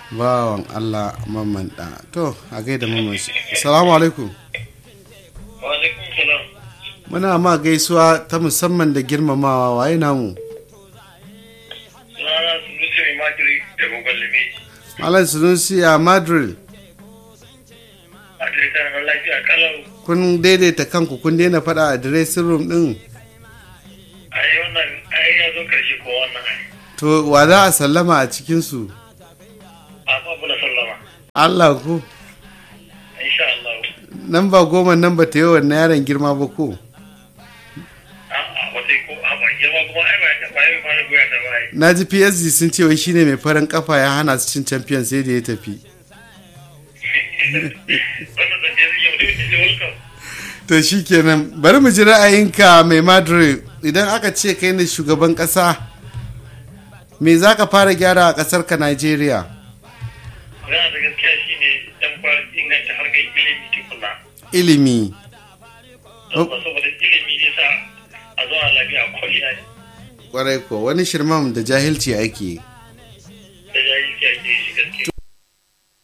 bawan Allah mamman da to a gaida mamman shi assalamu alaikum Wa alaikum salam. muna ma gaisuwa ta musamman da girmamawa waye namu Sunana Sunusi mai matiri da gogon limeji. malam sunusi a madrid A direta na lafiya kalau. kun daidaita kanku kun daina faɗa a dressing room din A yi wannan ai ya zo karshe ko wannan ai. to wa za a sallama a cikinsu A babu na sallama. Allah ku Insha Allah. nan ba goma nan ba ta yi wannan yaron girma ba ko A'a wata ko a ba girma kuma ai ba ya ba ya fara goya ta ba ai. na ji psg sun ce wai shine mai farin kafa ya hana su cin champion sai da ya tafi Wannan zance zai yau ne da welcome. to shikenan bari mu ji ra'ayinka mai madrid idan aka ce kai ne shugaban kasa me za ka fara gyara a kasar ka nigeria Magana da gaskiya shine dan fara inganta harkar ilimi tukuna. ilimi Don ba saboda ilimi zai sa a zo a lafiya kwalliya ne. kwarai ko wani shirman da jahilci ake Da jahilci ake shi gaskiya.